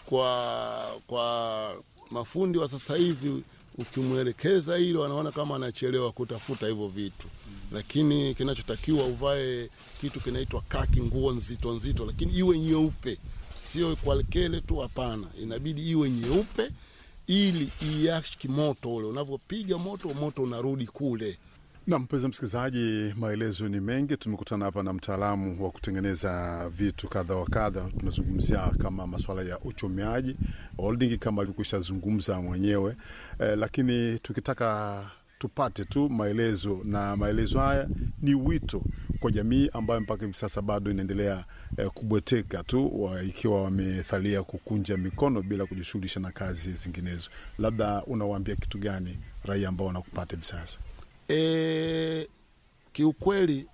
kwa kwa mafundi wa sasa hivi ukimwelekeza hilo wanaona kama anachelewa kutafuta hivyo vitu, lakini kinachotakiwa uvae kitu kinaitwa kaki, nguo nzito nzito, lakini iwe nyeupe, sio kwa kele tu. Hapana, inabidi iwe nyeupe ili iashiki moto ule, unavyopiga moto, moto unarudi kule. Na mpenzi msikilizaji, maelezo ni mengi. Tumekutana hapa na mtaalamu wa kutengeneza vitu kadha wa kadha. Tunazungumzia kama masuala ya uchomeaji holding, kama alivyokwisha zungumza mwenyewe eh, lakini tukitaka tupate tu maelezo, na maelezo haya ni wito kwa jamii ambayo mpaka hivi sasa bado inaendelea eh, kubweteka tu wa, ikiwa wamethalia kukunja mikono bila kujishughulisha na kazi zinginezo. Labda unawaambia kitu gani raia ambao wanakupata hivi sasa? E, kiukweli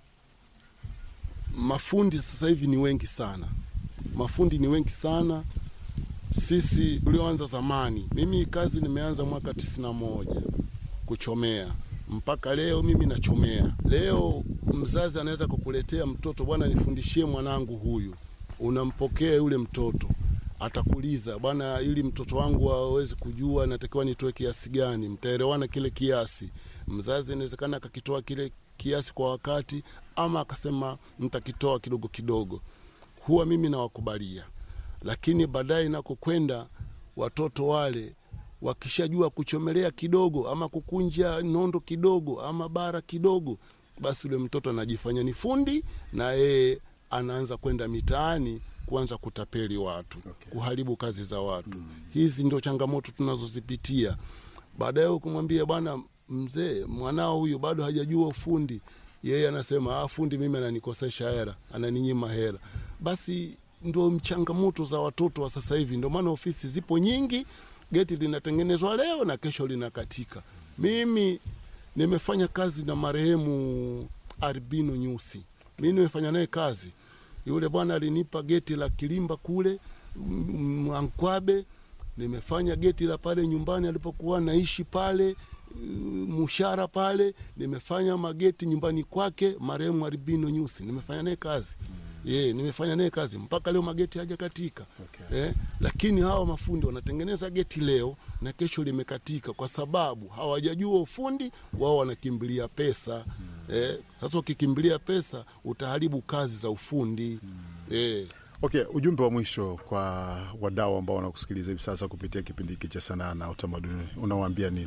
mafundi sasa hivi ni wengi sana, mafundi ni wengi sana. Sisi tulioanza zamani, mimi kazi nimeanza mwaka tisini na moja kuchomea mpaka leo mimi nachomea. Leo mzazi anaweza kukuletea mtoto, bwana, nifundishie mwanangu huyu, unampokea yule mtoto atakuuliza bwana, ili mtoto wangu aweze kujua natakiwa nitoe kiasi gani, mtaelewana kile kiasi. Mzazi inawezekana akakitoa kile kiasi kwa wakati, ama akasema mtakitoa kidogo kidogo. Huwa mimi nawakubalia, lakini baadaye nakokwenda watoto wale wakishajua kuchomelea kidogo ama kukunja nondo kidogo ama bara kidogo, basi yule mtoto anajifanya ni fundi na yeye anaanza kwenda mitaani kuanza kutapeli watu Okay. kuharibu kazi za watu hizi ndio changamoto tunazozipitia baadaye ukimwambia bwana mzee mwanao huyu bado hajajua ufundi yeye anasema ah, fundi mimi ananikosesha hera ananinyima hera basi ndo changamoto za watoto wa sasa hivi ndio maana ofisi zipo nyingi geti linatengenezwa leo na kesho linakatika mimi nimefanya kazi na marehemu Arbino Nyusi mi nimefanya naye kazi yule bwana alinipa geti la Kilimba kule M- Mwankwabe. Nimefanya geti la pale nyumbani alipokuwa naishi pale mm, Mushara pale. Nimefanya mageti nyumbani kwake marehemu Arbino Nyusi, nimefanya naye kazi ye, nimefanya naye kazi mpaka leo mageti hajakatika Okay. eh, lakini hawa mafundi wanatengeneza geti leo na kesho limekatika, kwa sababu hawajajua ufundi wao, wanakimbilia pesa eh. Sasa ukikimbilia pesa utaharibu kazi za ufundi eh. Okay, ujumbe wa mwisho kwa wadau ambao wanakusikiliza hivi sasa kupitia kipindi hiki cha sanaa na utamaduni, unawaambia nini?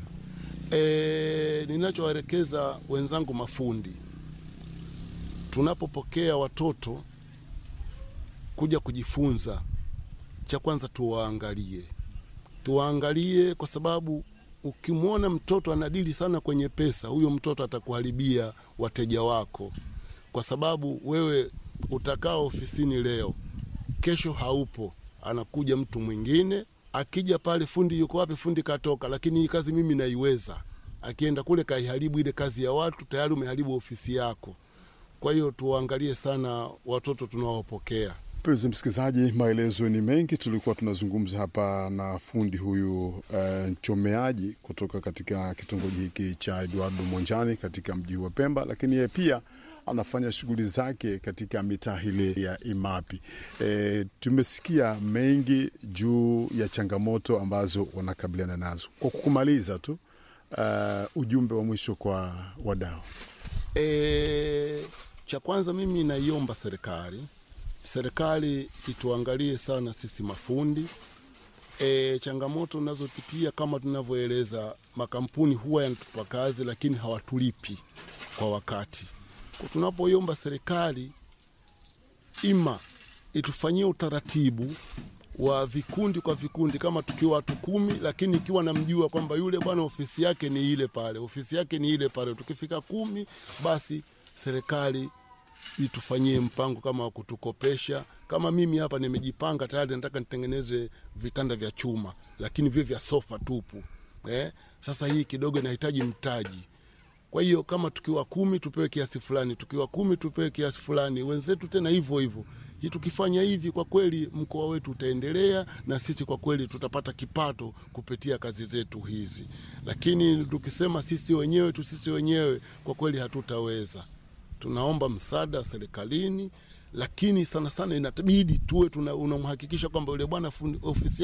E, ninachowaelekeza wenzangu mafundi, tunapopokea watoto kuja kujifunza, cha kwanza tuwaangalie, tuwaangalie kwa sababu ukimwona mtoto anadili sana kwenye pesa, huyo mtoto atakuharibia wateja wako, kwa sababu wewe utakaa ofisini leo, kesho haupo, anakuja mtu mwingine. Akija pale, fundi yuko wapi? Fundi katoka, lakini hii kazi mimi naiweza. Akienda kule kaiharibu ile kazi ya watu, tayari umeharibu ofisi yako. Kwa hiyo tuwaangalie sana watoto tunaowapokea. Mpenzi msikilizaji, maelezo ni mengi. Tulikuwa tunazungumza hapa na fundi huyu eh, mchomeaji kutoka katika kitongoji hiki cha Eduardo Monjani katika mji wa Pemba, lakini yeye pia anafanya shughuli zake katika mitaa hile ya Imapi. E, tumesikia mengi juu ya changamoto ambazo wanakabiliana nazo. Kwa kumaliza tu, uh, ujumbe wa mwisho kwa wadau. E, cha kwanza mimi naiomba serikali serikali ituangalie sana sisi mafundi. E, changamoto tunazopitia kama tunavyoeleza, makampuni huwa yanatupa kazi lakini hawatulipi kwa wakati. Kwa tunapoiomba serikali ima itufanyie utaratibu wa vikundi kwa vikundi, kama tukiwa watu kumi, lakini ikiwa namjua kwamba yule bwana ofisi yake ni ile pale, ofisi yake ni ile pale, tukifika kumi, basi serikali itufanyie mpango kama wa kutukopesha. Kama mimi hapa nimejipanga tayari, nataka nitengeneze vitanda vya chuma, lakini vile vya sofa tupu eh? Sasa hii kidogo inahitaji mtaji. Kwa hiyo kama tukiwa kumi tupewe kiasi fulani, tukiwa kumi tupewe kiasi fulani, wenzetu tena hivyo hivyo. Hii tukifanya hivi, kwa kweli mkoa wetu utaendelea na sisi kwa kweli tutapata kipato kupitia kazi zetu hizi, lakini tukisema sisi wenyewe tu sisi wenyewe, kwa kweli hatutaweza tunaomba msaada serikalini, lakini sana sana inatabidi tuwe tuna unamhakikisha kwamba yule bwana fundi- ofisi